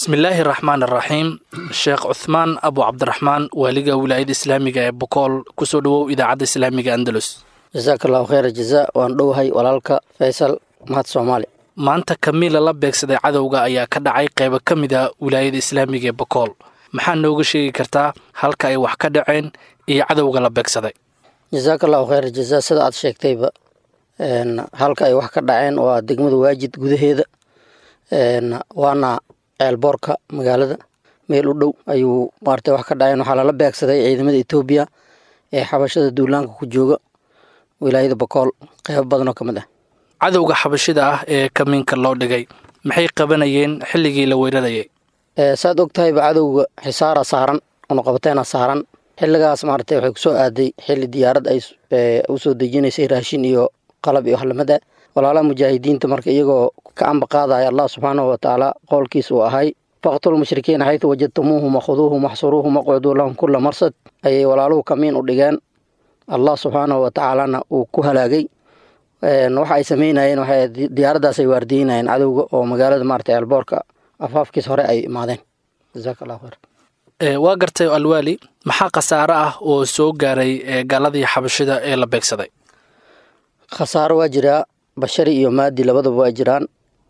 bismillaahi raxmaan araxiim sheekh cuthmaan abu cabdiraxmaan waaliga wilaayada islaamiga ee bokool kusoo dhowow idaacadda islaamiga andalus jasaaka allahu kheyra jazaa waan dhowahay walaalka faysal mahad soomaali maanta kamiila la beegsaday cadowga ayaa ka dhacay qaybo ka mid a wilaayada islaamiga ee bokool maxaa nooga sheegi kartaa halka ay wax ka dhaceen iyo cadowga la beegsaday jasaaka allahu kheyra jazaa sida aad sheegtayba halka ay wax ka dhaceen waa degmada waajid gudaheeda waana ceelboorka magaalada meel u dhow ayuu maarata wax ka dhaceen waxaa lala beegsaday ciidamada etoobiya ee xabashada duulaanka ku jooga wilaayada bokool qeybo badanoo ka mid ah cadowga xabashida ah ee kamiinka loo dhigay maxay qabanayeen xilligii la weerarayay saad og tahayba cadowga xisaara saaran unuqabateena saaran xilligaas maarata waxay kusoo aaday xilli diyaarad ay usoo dejinaysay raashin iyo qalab iyo waxlamada walaalaha mujaahidiinta marka iyagoo ka amba qaadaya allah subxaanahu watacaala qowlkiis uu ahay faqtulu mushrikiina xaytu wajadtumuuhum wakhuduuhum waxsuruuhum waqcuduu lahum kula marsad ayay walaaluhu kamiin u dhigeen allah subxaanahu watacaalana uu ku halaagay waxa ay sameynayeen waxay diyaaraddaas ay waardiynayeen cadowga oo magaalada maarata ceelboorka afaafkiis hore ay imaadeen jasaaka allahu khayr waa gartay alwaali maxaa khasaare ah oo soo gaaray gaaladii xabashida ee la beegsaday khasaaro waa jiraa bashari iyo maadi labadaba waa jiraan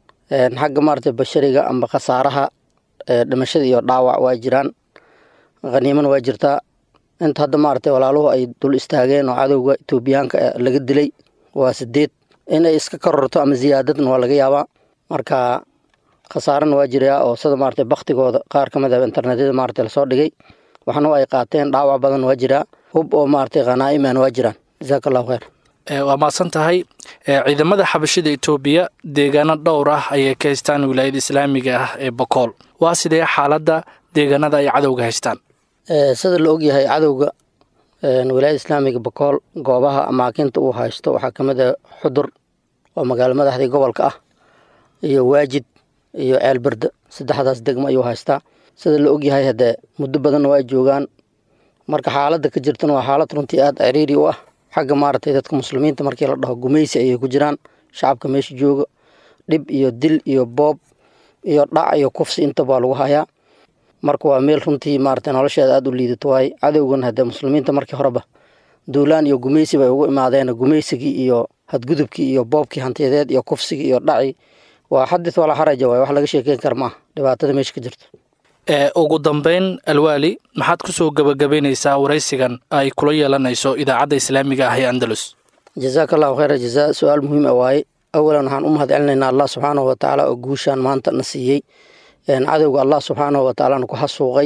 xagga maarata bashariga amba khasaaraha dhimashada iyo dhaawac waa jiraan khaniimana waa jirtaa inta hadda maarata walaaluhu ay dul istaageen oo cadowga etoobiyaanka laga dilay waa sideed inay iska kororto ama ziyaadadna waa laga yaabaa marka khasaarana waa jiraa oo sida maarata baktigooda qaar ka mid ah internetyada maarata lasoo dhigay waxna ay qaateen dhaawac badan waa jiraa hub oo maarata khanaa'iman waa jiraan jasaaka allahu kheyr waa mahadsan tahay ciidamada xabashida etoobiya deegaano dhowr ah ayay ka haystaan wilaayada islaamiga ah ee bokool waa sidee xaaladda deegaanada ay cadowga haystaan sida la ogyahay cadowga wilaayada islaamiga bokool goobaha amaakinta uu haysto waxaa ka mid ah xudur oo magaalo madaxdii gobolka ah iyo waajid iyo ceelberde saddexdaas degmo ayuu haystaa sida la ogyahay haddee muddo badanna waa joogaan marka xaaladda ka jirtana waa xaalad runtii aada ciriiri u ah xagga maaragtay dadka muslimiinta markii la dhaho gumaysi ayay ku jiraan shacabka meesha jooga dhib iyo dil iyo boob iyo dhac iyo kufsi intaba waa lagu hayaa marka waa meel runtii maaragtay nolosheeda aada u liidato waaye cadowgan haddee muslimiinta markii horeba duulaan iyo gumaysi bay ugu imaadeen gumaysigii iyo hadgudubkii iyo boobkii hantiyadeed iyo kufsigii iyo dhaci waa xadith walaa xaraja waay wax laga sheekeyn kara maaha dhibaatada meesha ka jirto ugu dambeyn alwaali maxaad ku soo gebagabaynaysaa waraysigan ay kula yeelanayso idaacadda islaamiga ah ee andalus jasaaka allahu kheyra jazaa su-aal muhiim a waaye awalan waxaan u mahad celinaynaa allah subxaanahu watacaala oo guushaan maanta na siiyey cadowga allah subxaanahu watacaalana ku xasuuqay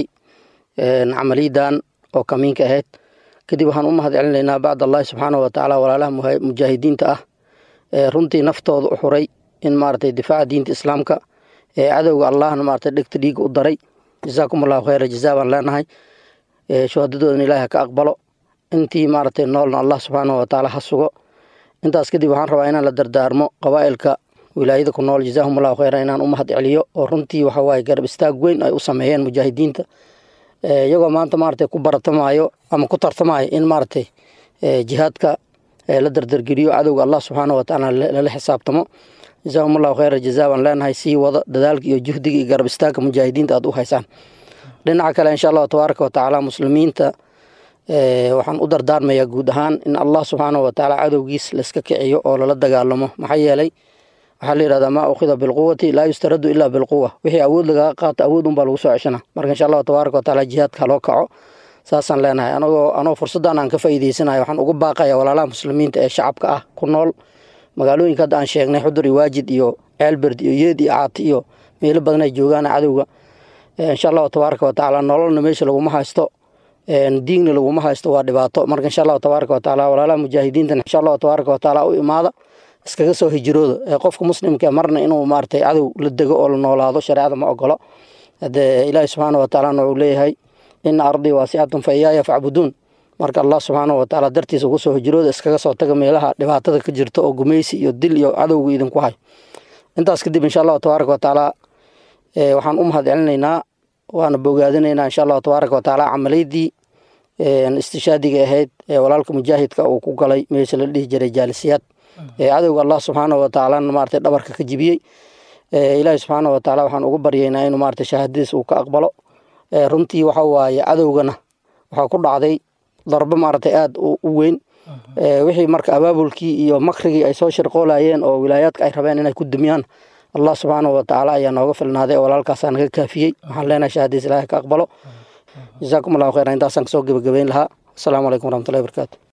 camaliyadan oo kamiinka ahayd kadib waxaan u mahad celinaynaa bacd allahi subxaanahu watacaala walaalaha mujaahidiinta ah ee runtii naftooda u xuray in maaragtay difaaca diinta islaamka ee cadowga allahna maaragtay dhegta dhiiga u daray jasaakum allahu kheyra jazaa baan leenahay shuhadadoodana ilahi ha ka aqbalo intii maaragtay noolna allah subxaanahu watacaala ha sugo intaas kadib waxaan rabaa inaan la dardaarmo qabaa'ilka wilaayada ku nool jazaahum allahu kheyra inaan u mahad celiyo oo runtii waxa waaye garab istaag weyn ay u sameeyeen mujaahidiinta iyagoo maanta maaragtay ku baratamaayo ama ku tartamaayo in maaragtay jihaadka la dardargeliyo cadowga allah subxaanahu watacaala lala xisaabtamo jazaahum allahu kheyra jazaa baan leenahay sii wada dadaalka iyo juhdiga iyo garab istaagka mujaahidiinta aad u haysaan dhinaca kale insha allahu tabaaraka watacaala muslimiinta waxaan u dardaarmayaa guud ahaan in allah subxaanahu watacaala cadowgiis laiska kiciyo oo lala dagaalamo maxaa yeelay waxaa la yihahdaa maa ukhida bilquwati laa yustaradu ilaa bilquwa wixii awood lagaga qaato awood unbaa lagu soo ceshana marka insha allahu tabaaraka watacaala jihaadka haloo kaco saasaan leenahay anagoo anoo fursaddan aan ka faa'iideysanayo waxaan ugu baaqaya walaalaha muslimiinta ee shacabka ah ku nool magaalooyinka hadda aan sheegnay xudur iyo waajid iyo ceelberd iyo yeed iyo caati iyo meelo badan ay joogaan cadowga insha allahu tabaaraka watacaala nololna meesha laguma haysto diigna laguma haysto waa dhibaato marka insha allahu tabaaraka watacaala walaalaha mujaahidiintan insha allahu tabaaraka watacaala u imaada iskaga soo hijirooda ee qofka muslimka marna inuu maaragtay cadow la dego oo la noolaado shareecada ma ogolo hadee ilaahi subxaana watacaalana wuxuu leeyahay ina ardii waasicatun fa iyaaya facbuduun marka allah subxaanahu watacaala dartiisa ugu soo hijirooda iskaga soo taga meelaha dhibaatada ka jirta oo gumaysi iyo dil iyo cadowga idinku hay intaas kadib insha allahu tabaaraka watacaala waxaan u mahad celinaynaa waana bogaadinaynaa insha allahu tabaaraka watacaala camaliydii istishaadiga ahayd ee walaalka mujaahidka uu ku galay meesha la dhihi jiray jaalisiyaad ee cadowga allah subxaanahu watacaalana maarata dhabarka ka jibiyey ilaahi subxaana wa tacaala waxaan ugu baryaynaa inuu maarata shahaadadiis uu ka aqbalo runtii waxa waaye cadowgana waxaa ku dhacday darbo maaragtay aada u weyn wixii marka abaabulkii iyo makrigii ay soo shirqoolayeen oo wilaayaadka ay rabeen inay ku dumiyaan allah subxaana wa tacaala ayaa nooga filnaaday oo walaalkaasaa naga kaafiyey waxaan leenahay shahaadadiis ilaahay ka aqbalo jasaakum allahu khayran intaasaan kasoo gebagabeyn lahaa asalaamu calaykum waraxmatullahi barakaatu